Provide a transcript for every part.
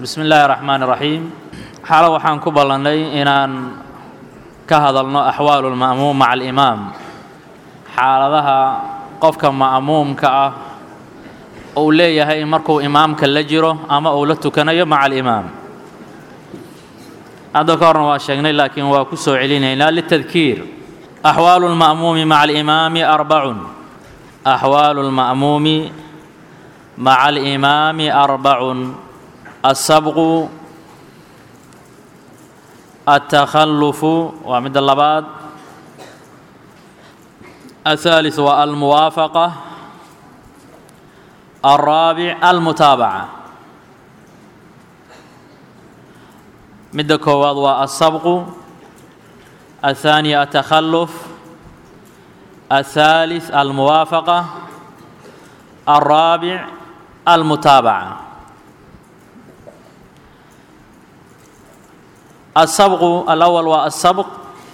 bismi illaahi raxmaan iraxiim xalo waxaan ku ballannay inaan ka hadalno axwaalu lma'muum maca alimaam xaaladaha qofka ma'muumka ah uu leeyahay markuu imaamka la jiro ama uu la tukanayo maca alimaam hadda ka horna waa sheegnay laakiin waa ku soo celinaynaa litadkiir axwaalu lma'muumi maca alimaami arbacun axwaalu lma'muumi maca alimaami arbacun asabqu altakhallufu waa midda labaad الثالث waa almuwaafaqa الraabic almutaabaca midda koowaad waa alsabqu الثaaniya الtakhalluf الثالث almuwaafaqa الraabic almutaabaca الsبق الأول waa الsبق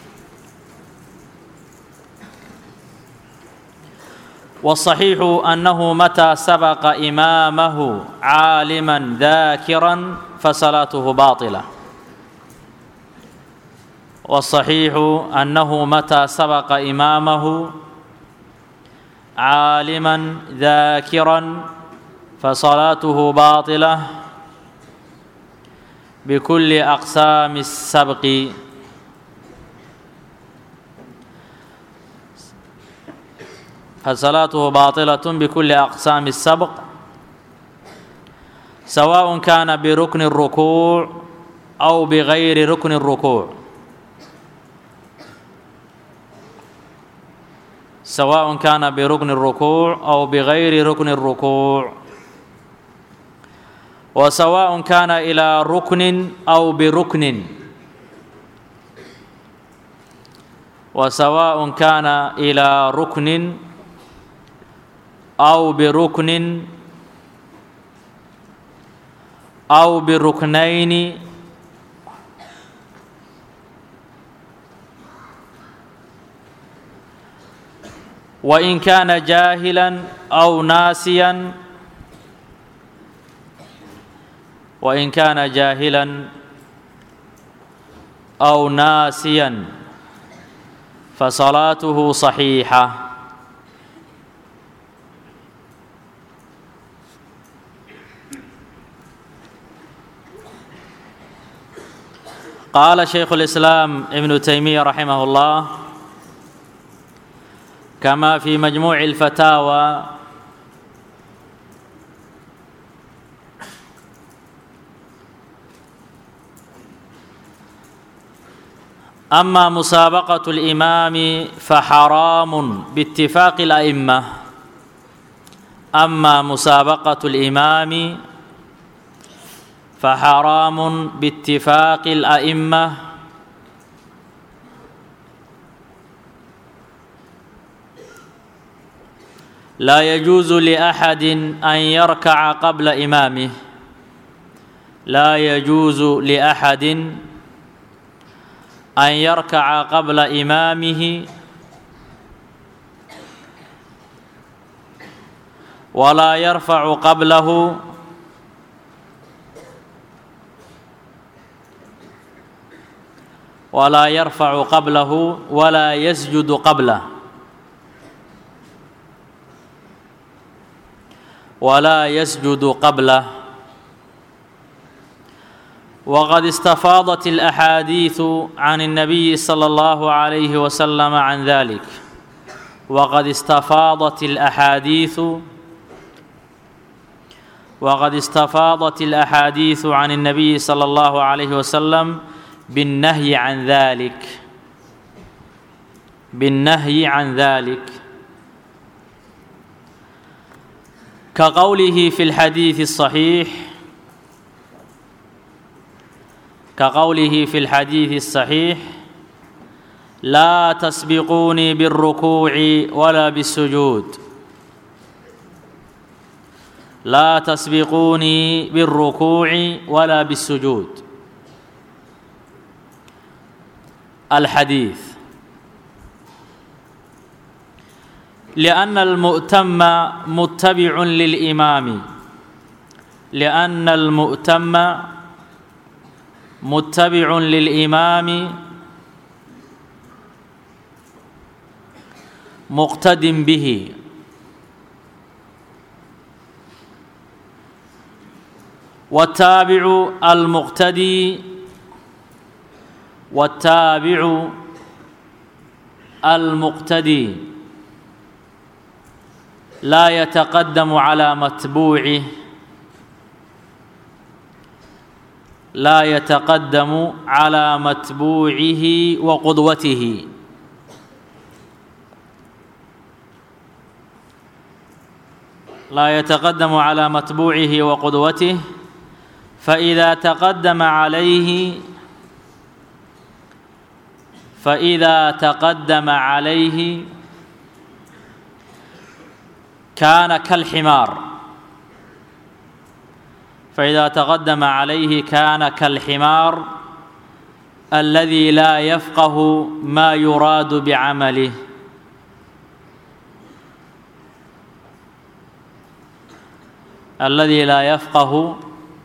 والصحيiح أنه متى سبق إمامه عاalما ذاkرا فصلاaته باطلة والصحيiح أنه متى سبق إمامه عاalما ذاkرا فصلاaته باطلة بكل أقسام السبق فصلاته باطلة بكل أقسام السبق سواء كان بركن الركوع أو بغير ركن الركوع سواء كان بركن الركوع أو بغير ركن الركوع وسواء كان إلى ركن أو بركن وسواء كان إلى ركن أو بركن أو بركنين وإن كان جاهلا أو ناسيا وإن كان جاهلا أو ناسيا فصلاته صحيحة قال شيخ الإسلام ابن تيمية رحمه الله كما في مجموع الفتاوى أما مسابقة الإمام فحرام باتفاق الأئمة أما مسابقة الإمام فحرام باتفاق الأئمة لا يجوز لأحد أن يركع قبل إمامه لا يجوز لأحد أن يركع قبل إمامه ولا يرفع قبله ولا يرفع قبله ولا يسجد قبله ولا يسجد قبله وقد استفاضت الأحاديث عن النبي صلى الله عليه وسلم عن ذلك وقد استفاضت الأحاديث وقد استفاضت الأحاديث عن النبي صلى الله عليه وسلم بالنهي عن ذلك بالنهي عن ذلك كقوله في الحديث الصحيح كقوله في الحديث الصحيح لا تسبقوني بالركوع ولا بالسجود لا تسبقوني بالركوع ولا بالسجود الحديث لأن المؤتم متبع للإمام لأن المؤتم متبع للإمام مقتد به والتابع المقتدي والتابع المقتدي لا يتقدم على متبوعه لا يتقدم على متبوعه وقدوته لا يتقدم على متبوعه وقدوته فإذا تقدم عليه فإذا تقدم عليه كان كالحمار فإذا تقدم عليه كان كالحمار الذي لا يفقه ما يراد بعمله الذي لا يفقه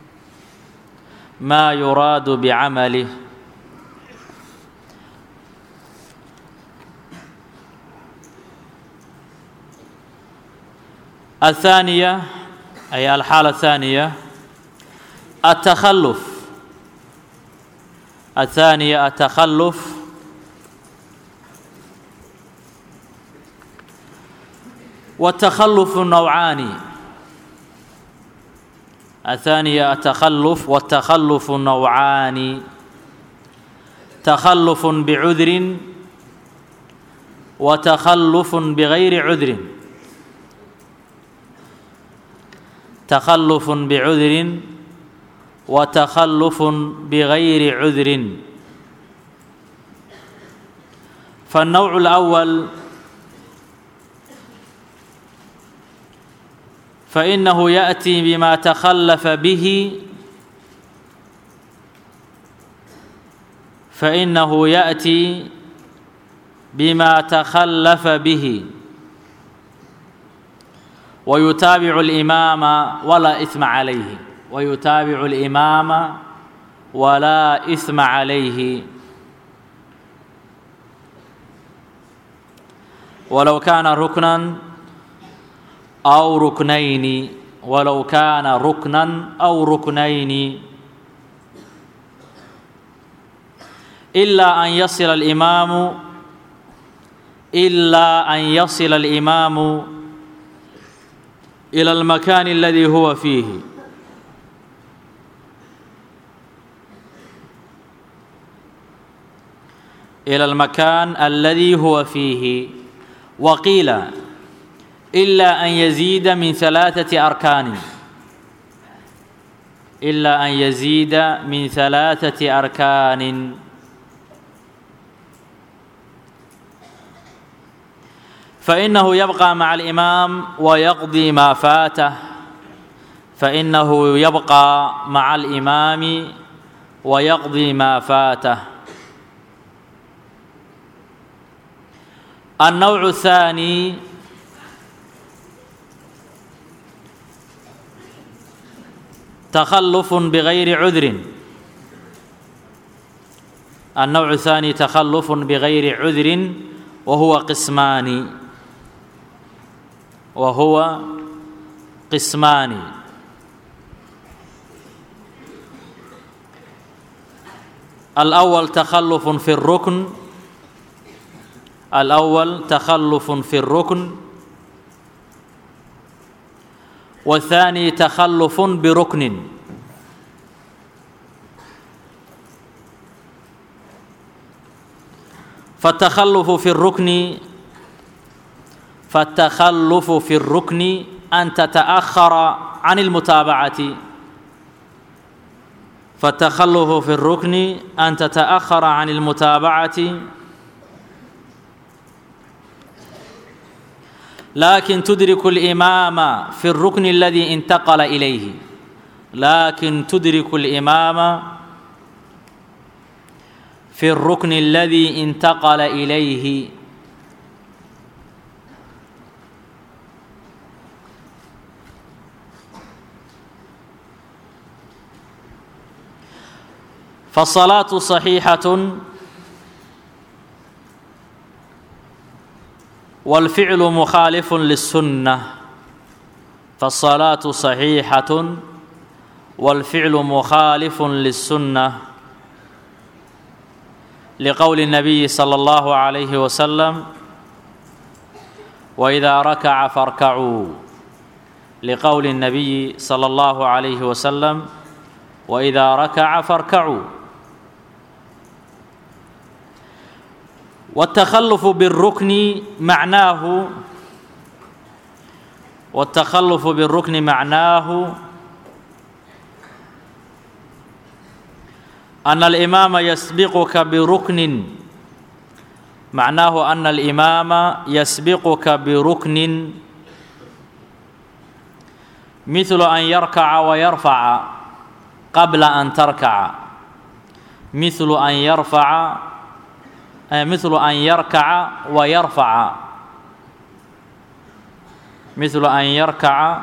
ما يراد بعمله الثانية أي الحالة الثانية التخلف الثانية التخلف والتخلف نوعان الثانية التخلف والتخلف نوعان تخلف بعذر وتخلف بغير عذر تخلف بعذر وتخلف بغير عذر فالنوع الأول فإنه يأتي بما تخلف به فإنه يأتي بما تخلف به ويتابع الإمام ولا إثم عليه ويتابع الإمام ولا إثم عليه ولو كان ركنا أو ركنين ولو كان ركنا أو ركنين إلا أن يصل الإمام إلا أن يصل الإمام إلى المكان الذي هو فيه إلى المكان الذي هو فيه وقيل إلا أن يزيد من ثلاثة أركان إلا أن يزيد من ثلاثة أركان فإنه يبقى مع الإمام ويقضي ما فاته فإنه يبقى مع الإمام ويقضي ما فاته النوع الثاني تخلف بغير عذر النوع الثاني تخلف بغير عذر وهو قسمان وهو قسمان الأول تخلف في الركن الأول تخلف في الركن والثاني تخلف بركن فالتخلف في الركن فالتخلف في الركن أن تتأخر عن المتابعة فالتخلف في الركن أن تتأخر عن المتابعة لكن تدرك الإمام في الركن الذي انتقل إليه لكن تدرك الإمام في الركن الذي انتقل إليه فالصلاة صحيحة والفعل مخالف للسنة فالصلاة صحيحة والفعل مخالف للسنة لقول النبي صلى الله عليه وسلم وإذا ركع فاركعوا لقول النبي صلى الله عليه وسلم وإذا ركع فاركعوا والتخلف بالركن معناه والتخلف بالركن معناه أن الإمام يسبقك بركن معناه أن الإمام يسبقك بركن مثل أن يركع ويرفع قبل أن تركع مثل أن يرفع مثل أن يركع ويرفع مثل أن يركع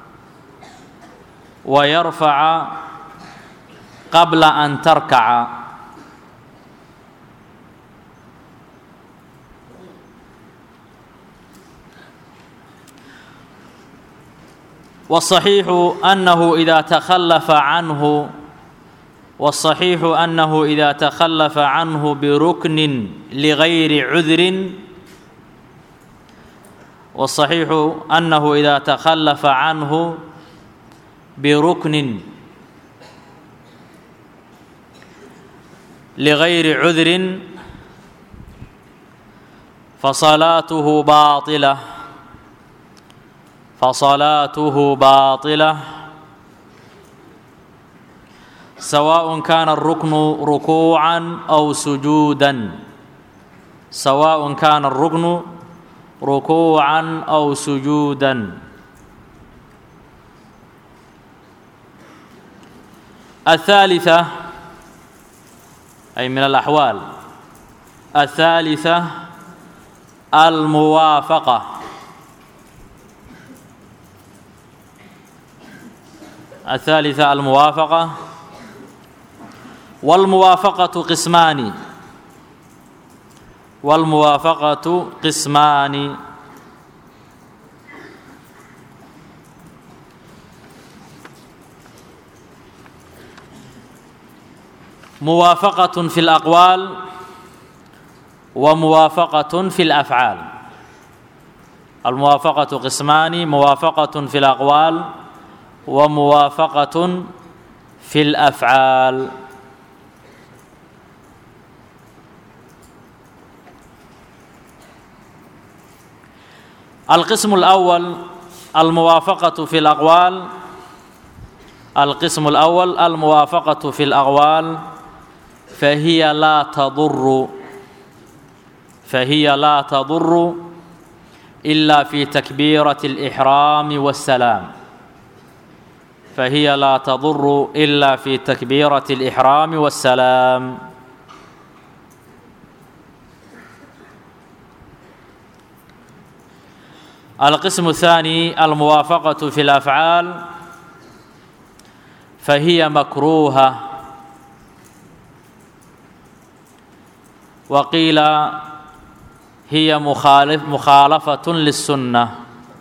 ويرفع قبل أن تركع والصحيح أنه إذا تخلف عنه والصحيح أنه إذا تخلف عنه بركن لغير عذر والصحيح أنه إذا تخلف عنه بركن لغير عذر فصلاته باطلة فصلاته باطلة سواء كان الركن ركوعا أو سجودا سواء كان الركن ركوعا أو سجودا الثالثة أي من الأحوال الثالثة الموافقة الثالثة الموافقة والموافقة قسمان والموافقة قسمان موافقة في الأقوال وموافقة في الأفعال الموافقة قسمان موافقة في الأقوال وموافقة في الأفعال القسم الأول الموافقة في الأقوال القسم الأول الموافقة في الأقوال فهي لا تضر فهي لا تضر إلا في تكبيرة الإحرام والسلام فهي لا تضر إلا في تكبيرة الإحرام والسلام القسم الثاني الموافقة في الأفعال فهي مكروهة وقيل هي مخالف مخالفة للسنة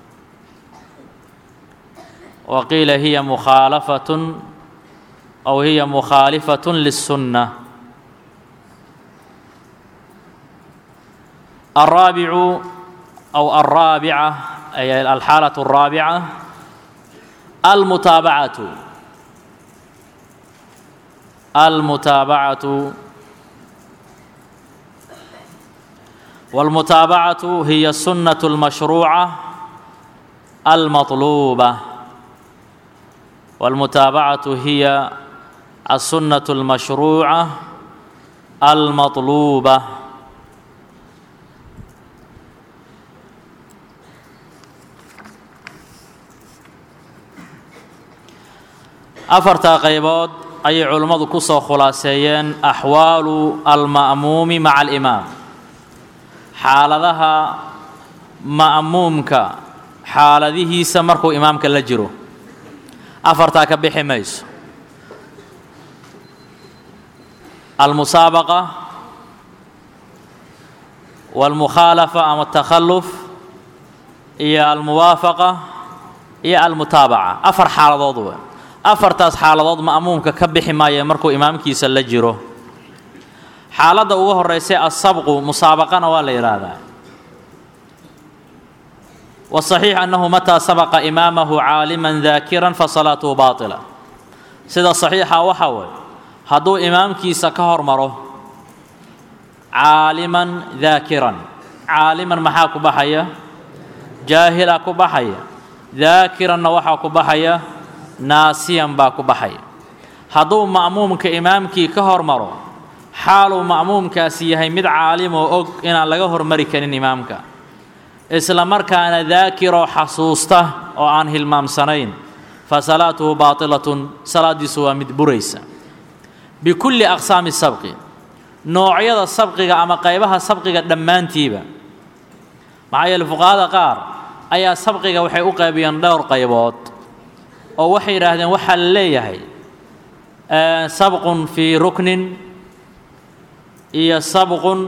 وقيل هي مخالفة أو هي مخالفة للسنة الرابع أو الرابعة أي الحالة الرابعة المتابعة المتابعة والمتابعة هي السنة المشروعة المطلوبة والمتابعة هي السنة المشروعة المطلوبة afartaa qaybood ayay culimmadu ku soo khulaaseeyeen axwaalu alma'muumi maca alimaam xaaladaha ma'muumka xaaladihiisa markuu imaamka la jiro afartaa ka bixi mayso almusaabaqa wاlmukhaalafa ama atakhalluf iyo almuwaafaqa iyo almutaabaca afar xaaladood we afartaas xaaladood ma'muumka ka bixi maaya markuu imaamkiisa la jiro xaaladda ugu horeysay asabqu musaabaqana waa la yidhaahdaa wasaxiix annahu mataa sabaqa imaamahu caaliman daakiran fasalaatuhu baatila sida saxiixa waxaa weeye hadduu imaamkiisa ka hormaro caaliman daakiran caaliman maxaa ku baxaya jaahila ku baxaya daakiranna waxaa ku baxaya naasiyan baa ku baxaya hadduu ma'muumka imaamkii ka hormaro xaaluu ma'muumkaasi yahay mid caalimoo og inaan laga hormari karin imaamka isla markaana daakiroo xasuusta oo aan hilmaamsanayn fa salaatuhu baatilatun salaaddiisu waa mid buraysa bikulli aqsaami sabqi noocyada sabqiga ama qaybaha sabqiga dhammaantiiba maxaa yeele fuqahada qaar ayaa sabqiga waxay u qaybiyeen dhowr qaybood oo waxay yidhaahdeen waxaa la leeyahay sabqun fii ruknin iyo sabqun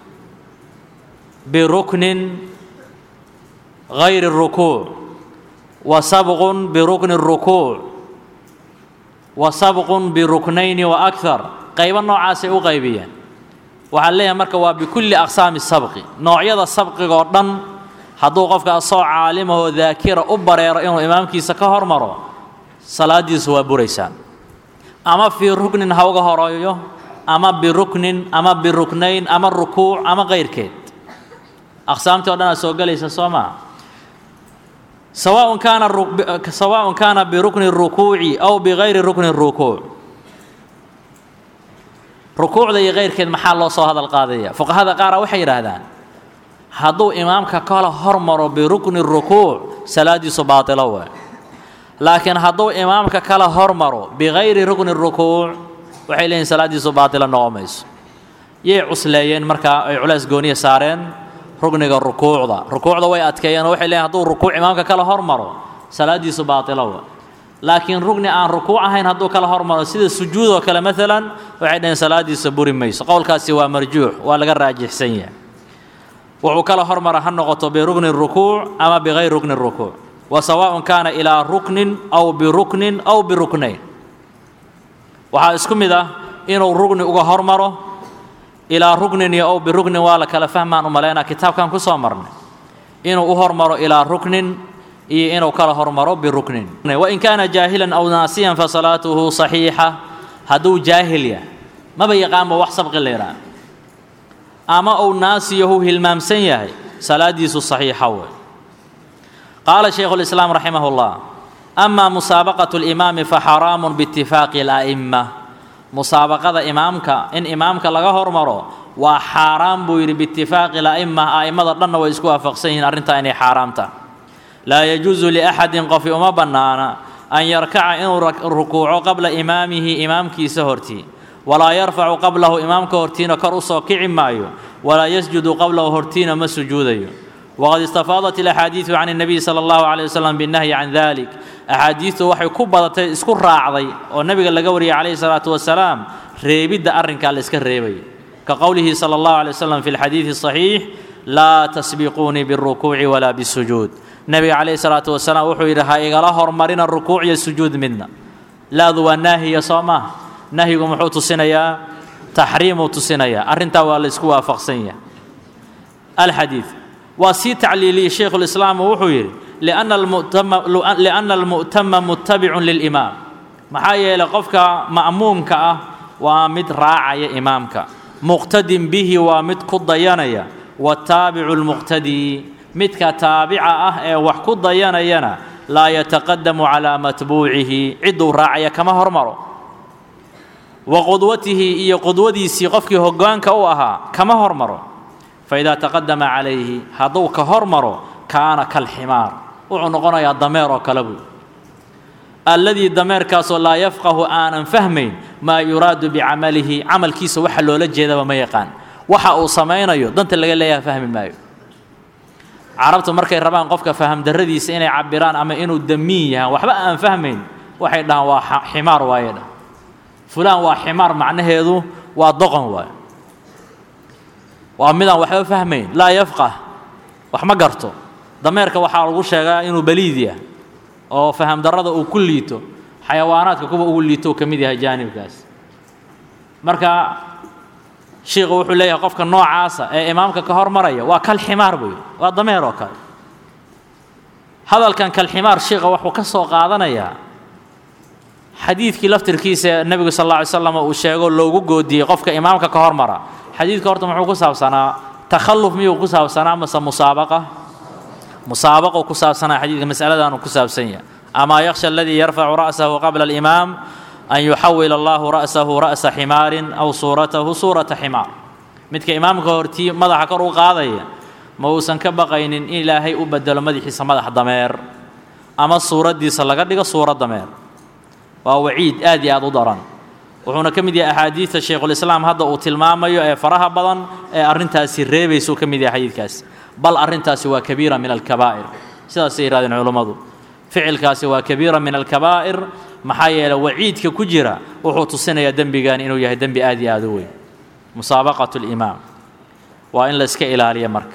biruknin غayri الrukuuc wa sabqun birukni الrukuuc wa sabqun biruknayni wa akar qaybo noocaasay u qaybiyeen waxaa leeyahay marka waa bikulli aqsaami sabqi noocyada sabqiga oo dhan hadduu qofka asoo caalimahoo daakira u bareero inuu imaamkiisa ka hormaro salaaddiisu waa buraysaan ama fii ruknin ha uga horeeyo ama biruknin ama biruknayn ama rukuuc ama kayrkeed aqsaamtii o dhan aa soo gelaysa soo maa sawaaء kaana sawaaء kaana birukni الrukuuci aw bigayri rukni الrukuuc rukuucda iyo kayrkeed maxaa loo soo hadal qaadaya fuqahada qaara waxay yidhaahdaan hadduu imaamka kala hormaro birukni الrukuuc salaadiisu baatilo we laakiin hadduu imaamka kala hormaro bigayri rukni الrukuuc waxay leeyihin salaaddiisu baatilo noqon mayso yay cusleeyeen markaa ay culays gooniya saareen rugniga rukuucda rukuucda way adkeeyeen oo waxay leeyihin hadduu rukuuc imaamka kala hormaro salaaddiisu baatilo we laakiin rugni aan rukuuc ahayn hadduu kala hormaro sida sujuud oo kale maalan waxay dhaheen salaaddiisa buri mayso qowlkaasi waa marjuux waa laga raajixsan yahay wuxuu kala hormara ha noqoto birukni rukuuc ama bigayri rukni rukuuc wa sawaaءun kaana ilaa ruknin aw biruknin aw biruknayn waxaa isku mid ah inuu rugni uga hormaro ilaa ruknin iyo ow biruknin waa la kala fahmaan u malaynaa kitaabkan ku soo marnay inuu u hormaro ilaa ruknin iyo inuu kala hormaro biruknin wain kaana jaahilan aw naasiyan fasalaatuhu صaxiixa hadduu jaahil yahay maba yaqaanba wax sabqi la yidhaah ama uu naasiyahu hilmaamsan yahay salaaddiisu صaxiixa wey qaala shaykhu اlislaam raximah اllah ama musaabaqaة اlimaami faxaraamu biitifaaqi اla'ima musaabaqada imaamka in imaamka laga hormaro waa xaaraan buu yidhi biitifaaqi اla'ima a'immada dhanna way isku waafaqsan yihiin arrintaa inay xaaraam tahay laa yajuusu liaxadin qofi uma bannaana an yarkaca inuu rukuuco qabla imaamihi imaamkiisa hortii walaa yarfacu qablahu imaamka hortiina kor u soo kici maayo walaa yasjudu qablahu hortiina ma sujuudayo waqad istafaadat ilaxaadiidu can الnabiy salى اllahu عalيه waslm biالnahyi can dalik axaadiistu waxay ku badatay isku raacday oo nebiga laga wariyay calayhi الsalaatu wasalaam reebidda arrinkaa la iska reebayo ka qowlihi salى اllahu عalيه waslm fi اlxadiidi الصaxiix laa tasbiquunii biالrukuuci walaa bالsujuud nebiga calayhi salaatu wasalaam wuxuu yidhi ha igala hormarina rukuuc iyo sujuud midna laadu waa naahiya soo maaha nahyigu muxuu tusinayaa taxriimuu tusinayaa arrintaa waa la isku waafaqsan yahay alxadiid waa sii tacliiliyey shaykhulislaam wuxuu yidhi lianna almu'tama muttabicun lilimaam maxaa yeelay qofka ma'muumka ah waa mid raacaya imaamka muqtadin bihi waa mid ku dayanaya wataabicu lmuqtadii midka taabica ah ee wax ku dayanayana laa yataqadamu calaa matbuucihi cidduu raacaya kama hormaro wa qudwatihi iyo qudwadiisii qofkii hoggaanka u ahaa kama hormaro faidaa taqadama calayhi hadduu ka hormaro kaana kalximaar wuxuu noqonayaa dameer oo kale buu alladii dameerkaasoo laa yafqahu aanan fahmayn maa yuraadu bicamalihi camalkiisa waxa loola jeedaba ma yaqaan waxa uu samaynayo danta laga leeyaha fahmi maayo carabtu markay rabaan qofka fahamdarradiisa inay cabiraan ama inuu damiin yahaan waxba aan fahmayn waxay dhahaan waa ximaar waaye dhah fulaan waa ximaar macnaheedu waa doqon waay waa midaan waxba fahmayn laa yafqah wax ma garto dameerka waxaa lagu sheegaa inuu baliid yah oo faham darrada uu ku liito xayawaanaadka kuwa ugu liito uu ka mid yahay jaanibkaas marka shiikhu wuxuu leeyahay qofka noocaasa ee imaamka ka hormaraya waa kal ximaar buy waa dameer oo kale hadalkan kalximaar shiikha wuxuu ka soo qaadanayaa xadiidkii laftirkiisa nebigu sal alla alay slam uu sheego loogu goodiyey qofka imaamka ka hormara xadiidka horta muxuu ku saabsanaa takhalluf miyuu ku saabsanaa mase musaabaqa musaabaquu ku saabsanaa xadiidka mas'aladaanu ku saabsan yahay amaa yakhsha aladii yarfacu ra'sahu qabla alimaam an yuxawila allahu ra'sahu ra'sa ximaarin aw suuratahu suurata ximaar midka imaamka hortii madaxa kor u qaadaya ma uusan ka baqaynin in ilaahay u bedelo madaxiisa madax dameer ama suuraddiisa laga dhigo suura dameer waa waciid aad iyo aad u daran wuxuuna ka mid yahay axaadiidta shaykhulislaam hadda uu tilmaamayo ee faraha badan ee arrintaasi reebaysuu ka mid yahay xadiidkaasi bal arrintaasi waa kabiira min alkabaa'ir sidaasay yidhahdeen culummadu ficilkaasi waa kabiira min alkabaa'ir maxaa yeeley waciidka ku jira wuxuu tusinayaa dembigan inuu yahay dembi aad iyo aad u weyn musaabaqatu limaam waa in la iska ilaaliya marka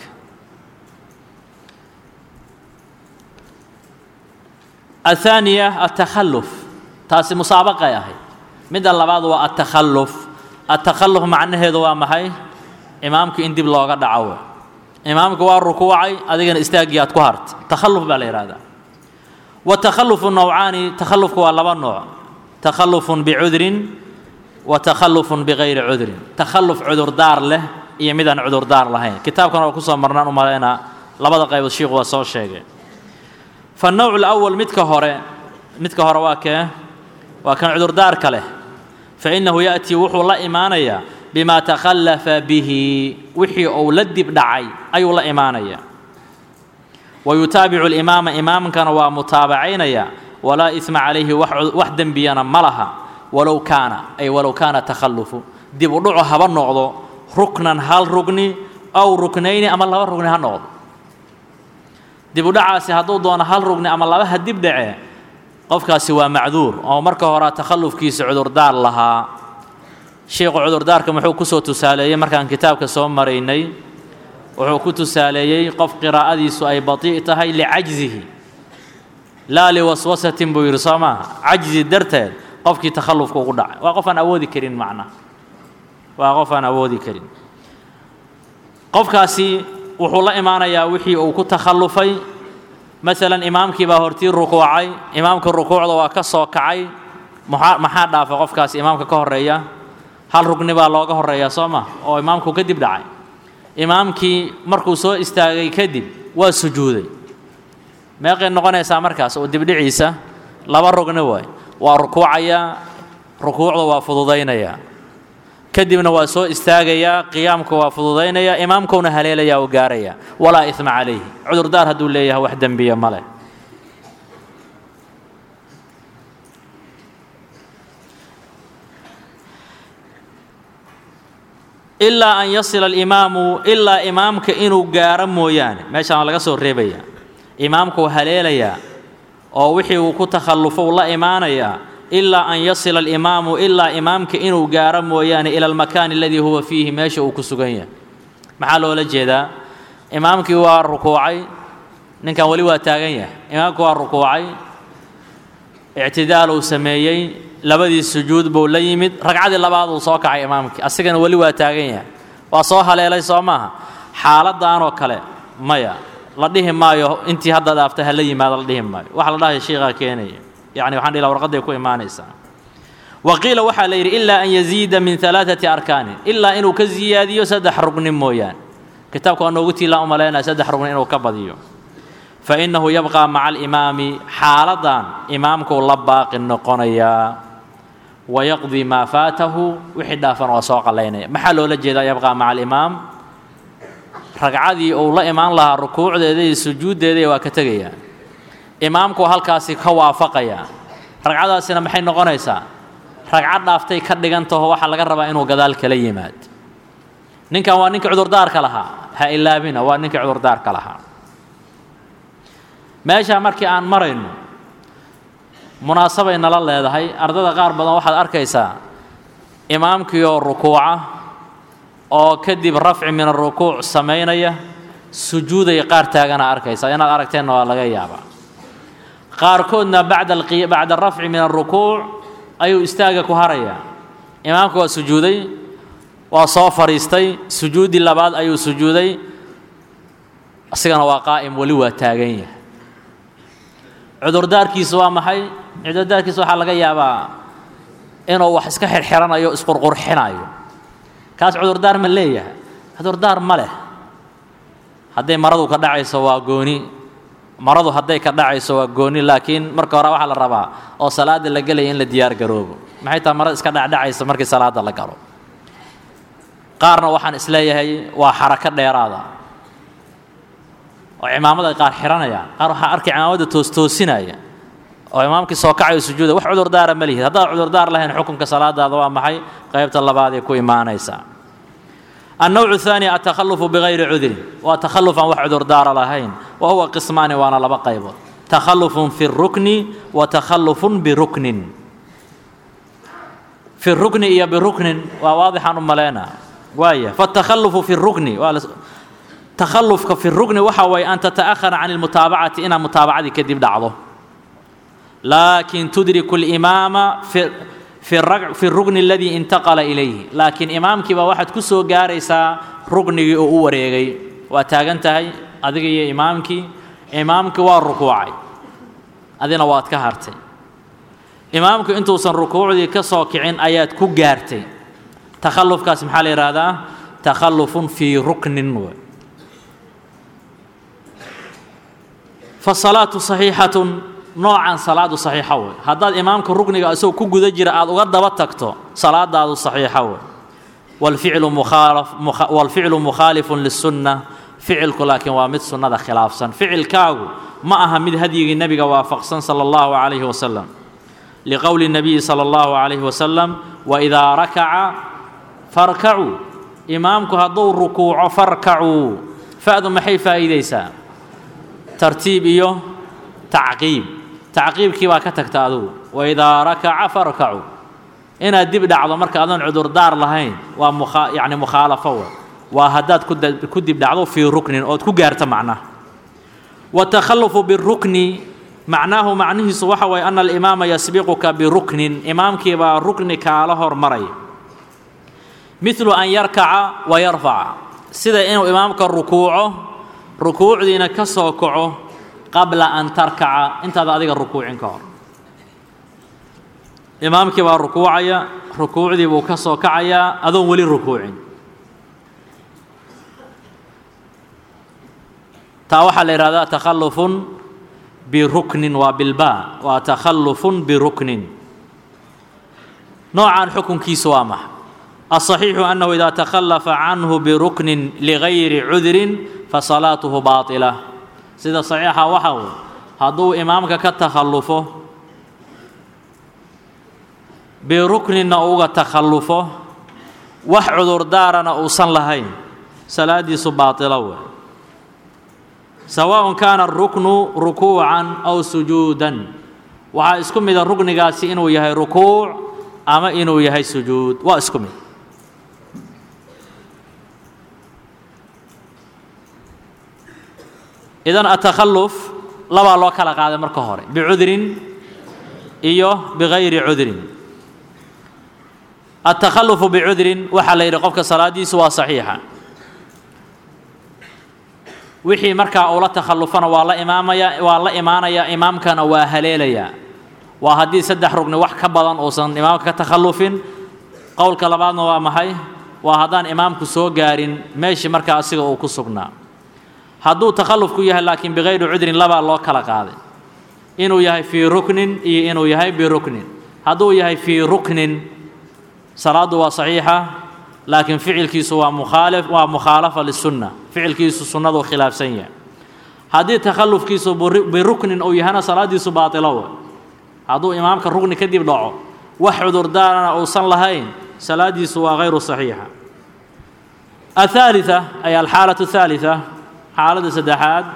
الثانية التخلف taasi musaabaqay ahayd midda labaad waa التakhلف التakhلف macnaheedu waa maxay imaamku in dib looga dhaco imaamku waa rukuucay adigana istaagii aad ku harta تakhلف baa la yihahdaa والتakhلف نوعaani تakhلفku waa laba nooع تakhلف بcudrin وتakhلف بغayri cudrin تakhلف cudurdaar leh iyo midaan cudurdaar lahayn kitaabkan waa kusoo marnaan u malaynaa labada qaybood shiiku waa soo sheegay فالنوع الأول midka hore midka hore waa kee waa kan cudurdaarka leh faإنahu يأتي wuxuu la imaanayaa بma تakhلفa bihi wixii uu la dib dhacay ayuu la imaanaya ويutaabicu الإimaama imaamkana waa mutaabacaynaya walaa إثma عalayhi wax dembiyana ma laha walow kaana ay walow kaana تakhلفu dib u dhaco haba noqdo ruknan hal rugni aw ruknayni ama laba rugni ha noqdo dib u dhacaasi hadduu doono hal rugni ama laba ha dib dhace qofkaasi waa macduur oo marka hore takhallufkiisa cudurdaar lahaa sheikhu cudurdaarka muxuu kusoo tusaaleeyey markaan kitaabka soo maraynay wuxuu ku tusaaleeyey qof qiraa'adiisu ay batii' tahay licajzihi laa liwaswasatin buu yidhi soo maaha cajzi darteed qofkii takhallufka ugu dhacay waa qof aan awoodi karin macnaha waa qof aan awoodi karin qofkaasi wuxuu la imaanayaa wixii uu ku takhallufay maalan imaamkii baa hortii rukuucay imaamka rukuucda waa ka soo kacay maxaa maxaa dhaafay qofkaasi imaamka ka horreeya hal rugni baa looga horreeyaa soo ma oo imaamku kadib dhacay imaamkii markuu soo istaagay kadib waa sujuuday meeqay noqonaysaa markaas oo dibdhiciisa laba rugni waay waa rukuucayaa rukuucda waa fududaynayaa kadibna waa soo istaagayaa qiyaamka waa fududaynayaa imaamkuna haleelayaa oo gaarayaa walaa isma calayhi cudurdaar hadduu leeyahay wax dembiya ma leh ilaa an yasila alimaamu ilaa imaamka inuu gaaro mooyaane meeshaan waa laga soo reebayaa imaamkuu haleelayaa oo wixii uu ku takhallufo uu la imaanayaa ilaa an yasila alimaamu ilaa imaamka inuu gaaro mooyaane ila almakaani aladii huwa fiihi meesha uu ku sugan yahay maxaa loola jeedaa imaamkii waa rukuucay ninkan weli waa taagan yahay imaamkii waa rukuucay ictidaal uu sameeyey labadii sujuud buu la yimid ragcadii labaad uu soo kacay imaamkii asigana weli waa taagan yahay waa soo haleelay soo maaha xaaladdaanoo kale maya la dhihi maayo intii hadda dhaaftay ha la yimaado la dhihi maayo waxa la dhahay sheikhaa keenaya يعني waxaan dhihi warqaday ku imaanaysaa waqiila waxaa la yidhi ilaa an yaziida min alaaثati arkaanin ilaa inuu ka ziyaadiyo saddex rugni mooyaane kitaabka waa noogu tiilaan u malaynaya saddex rugni inuu ka badiyo fainahu yabqى maca alimaami xaaladan imaamkuu la baaqi noqonayaa wayaqdi maa faatahu wixii dhaafan waa soo qalaynaya maxaa loola jeedaa yabqى maca alimaam ragcadii uu la imaan lahaa rukuucdeeda iyo sujuuddeeda waa ka tegayaa imaamku halkaasi ka waafaqaya ragcadaasina maxay noqonaysaa ragcad dhaaftay ka dhigan taho waxaa laga rabaa inuu gadaal kala yimaad ninkan waa ninkii cudurdaarka lahaa ha ilaabina waa ninkii cudurdaarka lahaa meeshaa markii aan marayno munaasabay nala leedahay ardada qaar badan waxaad arkaysaa imaamkii oo rukuuca oo kadib rafci min arukuuc samaynaya sujuudaya qaar taagana arkaysa inaad aragteenna waa laga yaabaa qaarkoodna bacda bacda rafci min arukuuc ayuu istaaga ku harayaa imaamka waa sujuuday waa soo fadhiistay sujuuddii labaad ayuu sujuuday asigana waa qaa'im weli waa taagan yahay cudurdaarkiisu waa maxay cudurdaarkiisa waxaa laga yaabaa inuu wax iska xirxiranayo isqurqurxinayo kaas cudurdaar ma leeyahay cudurdaar ma leh hadday maradu ka dhacayso waa gooni maradu hadday ka dhacayso waa gooni laakiin marka hore waxaa la rabaa oo salaada la gelaya in la diyaar garoobo maxay tahay marada iska dhacdhacaysa markii salaada la galo qaarna waxaan isleeyahay waa xarako dheeraada oo cimaamada qaar xiranayaan qaar waxaa arkay cimaamada toostoosinaya oo imaamkii soo kacayo sujuuda wax cudurdaara ma lihid haddaad cudurdaar lahayn xukunka salaadaada waa maxay qaybta labaad ee ku imaanaysaa النوع الثاني التخلف بغير عذر وتخلف عن وحد دار لهين وهو قسمان وانا لبا قيبه تخلف في الركن وتخلف بركن في الركن إيا بركن وواضح عن ملينا وايا فالتخلف في الركن تخلف في الركن وحوي أن تتأخر عن المتابعة إن متابعة كذب دعضه لكن تدرك الإمام في في الرجع في الركن الذي انتقل إليه لكن إمامك بواحد كسو جاريسا ركن أو وريجي وتاجنتهي أدقي إمامك إمامك والركوعي أذينا وات كهرتي إمامك أنتو سن ركوعي كسوكعين آيات كو جارتي تخلف كاسم حالي هذا تخلف في ركن فالصلاة صحيحة noocan salaadu saxiixa wey haddaad imaamka rukniga isagoo ku guda jira aada uga daba tagto salaadaadu saxiixa wey walficlu mukhaalaf walficlu mukhaalifun lisunna ficilku laakiin waa mid sunnada khilaafsan ficilkaagu ma aha mid hadyigii nebiga waafaqsan sala allahu calayhi wasalam liqowli nabiyi sala allahu calayhi wasalam waidaa rakaca farkacuu imaamku hadduu rukuuco farkacuu fa'du maxay faa'iidaysaa tartiib iyo tacqiib tacqiibkii baa ka tagta adugu waidaa rakaca farkacuu inaad dib dhacdo marka adoon cudurdaar lahayn waa mukha yacni mukhaalafo wa waa haddaad ku dib dhacdo fii ruknin ood ku gaarto macnaha watakhalufu birukni macnaahu macnihiisu waxa waye ana alimaama yasbiquka biruknin imaamkii baa rukni kaala hormaraya midlu an yarkaca wa yarfaca sida inuu imaamka rukuuco rukuucdiina ka soo kaco qabla an tarkaca intaada adiga rukuucin ka hor imaamkii baa rukuucaya rukuucdii buu ka soo kacayaa adoon weli rukuucin taa waxaa la yidhahdaa takhallufun biruknin waa bilbaa waa takhallufun biruknin noocan xukunkiisu waa maxa الصحيح أنه إذا تخلف عنه بركن لغير عذر فصلاته باطلة sida saxiixa waxa wy hadduu imaamka ka takhallufo birukninna uga takhallufo wax cudurdaarana uusan lahayn salaadiisu baatilo wey sawaaءun kaana aruknu rukuucan aw sujuudan waxaa isku mida ruknigaasi inuu yahay rukuuc ama inuu yahay sujuud waa isku mid idan atakhalluf labaa loo kala qaaday marka hore bicudrin iyo bigayri cudrin atakhalufu bicudrin waxaa la yidhi qofka salaadiisu waa saxiixa wixii markaa uu la takhallufana waa la imaamaya waa la imaanayaa imaamkana waa haleelayaa waa haddii saddex rugni wax ka badan uusan imaamka ka takhallufin qowlka labaadna waa maxay waa haddaan imaamku soo gaarin meeshii markaa asiga uu ku sugnaa hadduu takhallufku yahay laakiin bikayri cudrin labaa loo kala qaaday inuu yahay fii ruknin iyo inuu yahay biruknin hadduu yahay fii ruknin salaaddu waa saxiixa laakiin ficilkiisu waa mukhaalif waa mukhaalafa lisunna ficilkiisu sunnadu khilaafsan yahay haddii takhallufkiisu biruknin uu yahana salaaddiisu baatilo wey hadduu imaamka rukni kadib dhaco wax cudurdaarana uusan lahayn salaaddiisu waa hayru saxiixa الثالثة أي الحالة الثالثة xaaladda saddexaad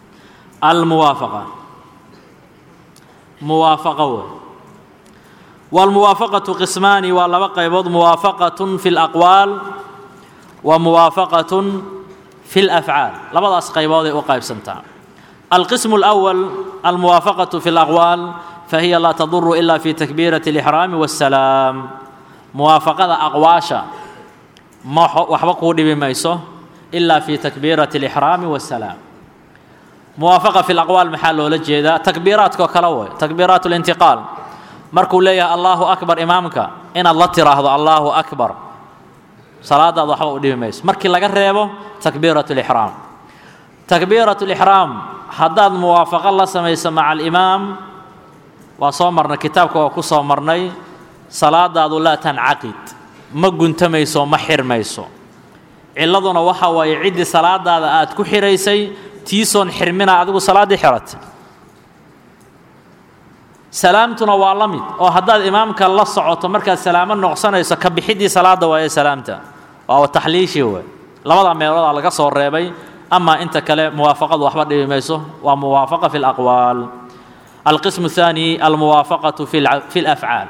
almuwaafaqa muwaafaqo wey wاlmuwaafaqaةu qismaani waa laba qaybood muwaafaqaة fi اlaqwaal wa muwaafaqaة fi اlafcaal labadaas qaybooday u qaybsantaa alqism اlأwal almuwaafaqaة fi اlaqwaal fahiya laa taduru ila fi takbiiraة اlإxraami wالsalaam muwaafaqada aqwaasha ma waxba kuu dhibi mayso ila fi takbiiraة اlإxraami wالsalaam muwaafaqa fi laqwaal maxaa loola jeedaa takbiiraadkao kale way takbiiraat اlintiqaal markuu leeyahay allahu akbar imaamka inaad la tiraahdo allahu akbar salaadaad waxba u dhibi mayso markii laga reebo takbiirat lixraam takbiirat lixraam haddaad muwaafaqo la samayso maca alimaam waa soo marnay kitaabka waa ku soo marnay salaadaadu laa tancaqid ma guntamayso ma xirmayso ciladuna waxa waaye ciddii salaadaada aad ku xiraysay tiisoon xirmina adigu salaaddii xiratay salaamtuna waa la mid oo haddaad imaamka la socoto markaad salaamo noqsanayso ka bixiddii salaadda waaye salaamta waa taxliishii wey labada meeloodaa laga soo reebay amaa inta kale muwaafaqadu waxba dhibi mayso waa muwaafaqa fi اlaqwaal alqismu الثaani almuwaafaqaةu fi اlafcaal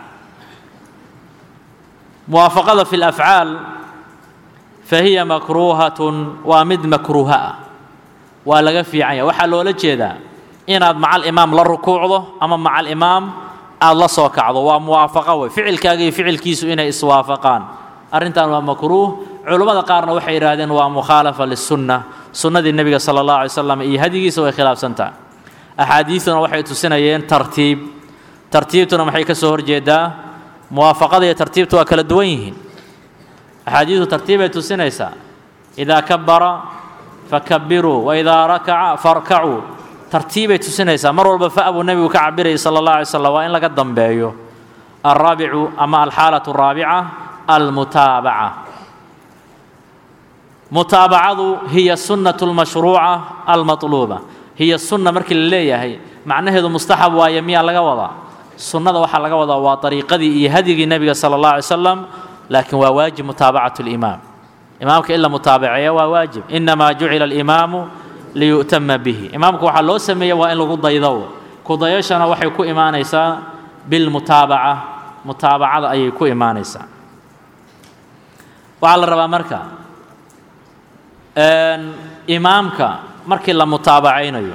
muwaafaqada fi اlafcaal fahiya makruuhatun waa mid makruuha ah waa laga fiican yahay waxaa loola jeedaa inaad macal imaam la rukuucdo ama macal imaam aada la soo kacdo waa muwaafaqo wey ficilkaaga iyo ficilkiisu inay iswaafaqaan arrintan waa makruuh culummada qaarna waxay yidhaahdeen waa mukhaalafa lisunna sunnadii nebiga sala allahu alay slam iyo hadigiisa way khilaafsan tahay axaadiidtuna waxay tusinayeen tartiib tartiibtuna maxay ka soo horjeedaa muwaafaqada iyo tartiibtu waa kala duwan yihiin axaadiidtu tartiibay tusinaysaa idaa kabara fakabiruu waidaa rakaca farkacuu tartiibay tusinaysaa mar walba fa buu nebigu ka cabirayay sala allah alay slam waa in laga dambeeyo alraabicu ama alxaalatu araabica almutaabaca mutaabacadu hiya sunnatu lmashruuca almatluuba hiya sunna markii la leeyahay macnaheedu mustaxab waaye miyaa laga wadaa sunnada waxaa laga wadaa waa ariiqadii iyo hadyigii nebiga sala allah alay slam laakiin waa waajib mutaabacatu limaam imaamka in la mutaabaceeya waa waajib inamaa jucila alimaamu liyu'tama bihi imaamku waxaa loo sameeya waa in lagu daydo kudayashana waxay ku imaanaysaa bilmutaabaca mutaabacada ayay ku imaanaysaa waxaa la rabaa marka imaamka markii la mutaabacaynayo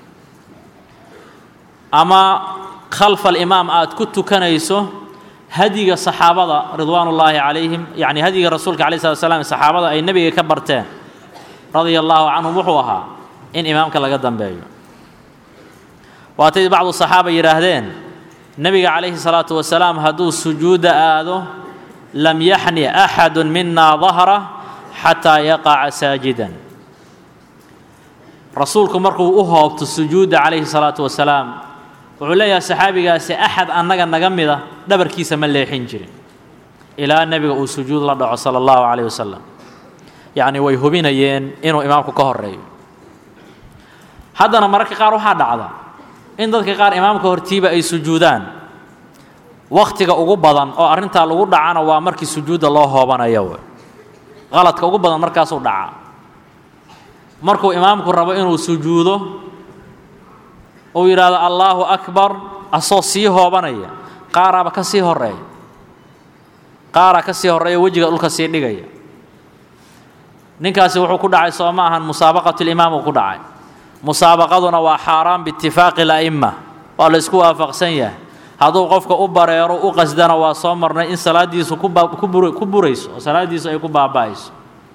ama khalfa alimaam aad ku tukanayso hadyiga saxaabada ridwaan ullaahi calayhim yacni hadyiga rasuulka alay slat slam saxaabada ay nebiga ka barteen radia allaahu canhum wuxuu ahaa in imaamka laga dambeeyo waatay bacdu saxaaba yidhaahdeen nebiga calayhi salaatu wasalaam hadduu sujuudda aado lam yaxni axadu mina dahra xataa yaqaca saajidan rasuulku markuu u hoobto sujuudda calayhi salaatu wasalaam wuxuu leeyahay saxaabigaasi axad annaga naga mida dhabarkiisa ma leexin jirin ilaa nebiga uu sujuud la dhaco sala allahu calayh wasalam yacni way hubinayeen inuu imaamku ka horeeyo haddana mararka qaar waxaa dhacda in dadka qaar imaamka hortiiba ay sujuudaan wakhtiga ugu badan oo arrintaa lagu dhacana waa markii sujuudda loo hoobanayo w qaladka ugu badan markaasuu dhaca markuu imaamku rabo inuu sujuudo uu yidhaahdo allaahu akbar asoo sii hoobanaya qaaraaba ka sii horeeya qaaraa ka sii horreeya wejiga dhulka sii dhigaya ninkaasi wuxuu ku dhacay soo ma ahan musaabaqatulimaam uu ku dhacay musaabaqaduna waa xaaraan biitifaaqi la'imma waa la isku waafaqsan yahay hadduu qofka u bareero u qasdana waa soo marnay in salaaddiisu ku burayso oo salaaddiisu ay ku baaba'ayso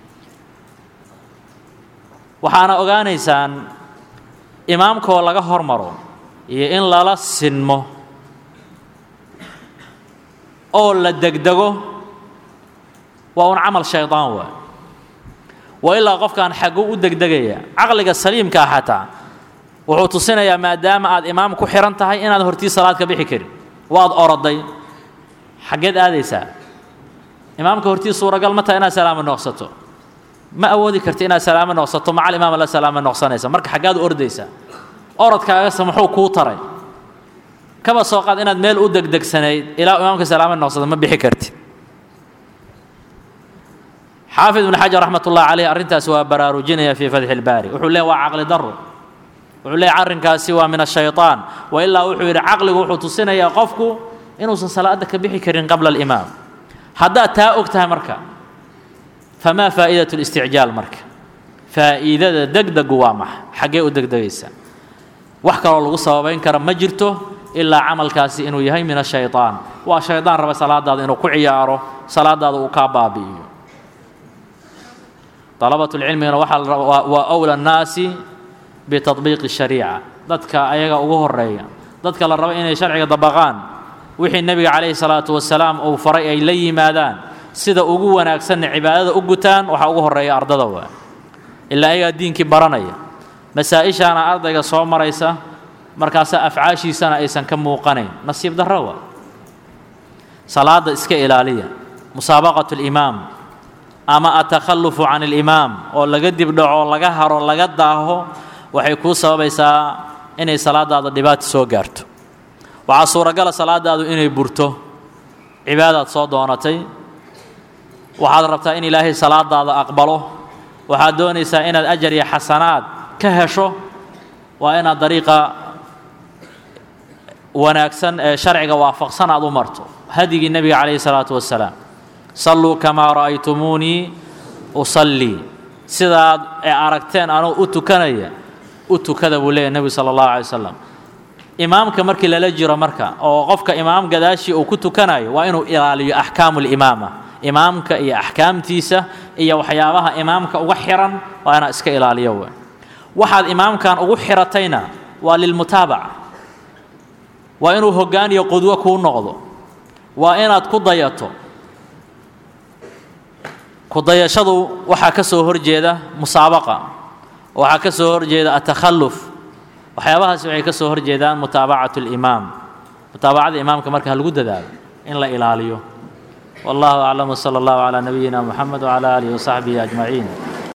waxaana ogaanaysaan imaamkoo laga hormaro iyo in lala sinmo oo la degdego waa un camal shaydaan waay wa ilaa qofkaan xagguu u degdegaya caqliga saliimkaa xataa wuxuu tusinayaa maadaama aad imaam ku xihan tahay inaad hortii salaad ka bixi karin waad oroday xaggeed aadaysaa imaamka hortii suuragal ma taha inaad salaamo noqsato ma awoodi karti inaad salaamo noqsato macal imaama la salaamo noqsanaysa marka xaggaad u ordaysaa orodkaagase muxuu kuu taray kaba soo qaad inaad meel u degdegsanayd ilaa imaamka salaamo noqsato ma bixi kartid xaafid ibn xajar raxmat ullahi caleyh arrintaasi waa baraarujinaya fii fatxi ilbaari wuxuu leeya waa caqli daro wuxuu leeyahy arrinkaasi waa min ashayطaan wa ilaa wuxuu yidhi caqligu wuxuu tusinayaa qofku inuusan salaadda ka bixi karin qabla alimaam haddaad taa og tahay marka famaa faa'iidatu listicjaal marka faa'iidada degdegu waa maxa xaggee u degdegaysa wax kaloo lagu sababayn kara ma jirto ilaa camalkaasi inuu yahay min ashayطaan waa shaydaan raba salaadaada inuu ku ciyaaro salaadaada uu kaa baabi'iyo dalabatulcilmigana waxaa waa awla annaasi bitadbiiqi shariica dadka ayaga ugu horeeya dadka la rabo inay sharciga dabaqaan wixii nebiga calayhi salaatu wasalaam uu faray ay la yimaadaan sida ugu wanaagsanna cibaadada u gutaan waxaa ugu horeeya ardada waa ilaa ayagaa diinkii baranaya masaa-ishaana ardayga soo maraysa markaasa afcaashiisana aysan ka muuqanayn nasiib darro waa salaada iska ilaaliya musaabaqatu limaam ama atakhallufu can alimaam oo laga dibdhaco laga haro laga daaho waxay kuu sababaysaa inay salaadaada dhibaata soo gaarto waxaa suuragala salaadaadu inay burto cibaadaad soo doonatay waxaad rabtaa in ilaahay salaadaada aqbalo waxaad doonaysaa inaad ajar iyo xasanaad ka hesho waa inaad dariiqa wanaagsan ee sharciga waafaqsan aad u marto hadigii nebiga calayhi salaatu wasalaam salluu kamaa ra'aytumuunii usallii sidaad ee aragteen anuu u tukanaya u tukada buu leeyahy nebigu sala allahu alay wasalam imaamka markii lala jiro marka oo qofka imaam gadaashii uu ku tukanayo waa inuu ilaaliyo axkaamu limaama imaamka iyo axkaamtiisa iyo waxyaabaha imaamka uga xiran waa inaad iska ilaaliyo w waxaad imaamkan ugu xiratayna waa lilmutaabaca waa inuu hoggaan iyo qudwo kuu noqdo waa inaad ku dayato ku dayashadu waxaa ka soo horjeeda musaabaqa waxaa ka soo horjeeda atakhalluf waxyaabahaasi waxay ka soo horjeedaan mutaabacatu limaam mutaabacada imaamka marka ha lagu dadaalo in la ilaaliyo والله أعلم وصلى الله على نبينا محمد وعلى آله وصحبه أجمعين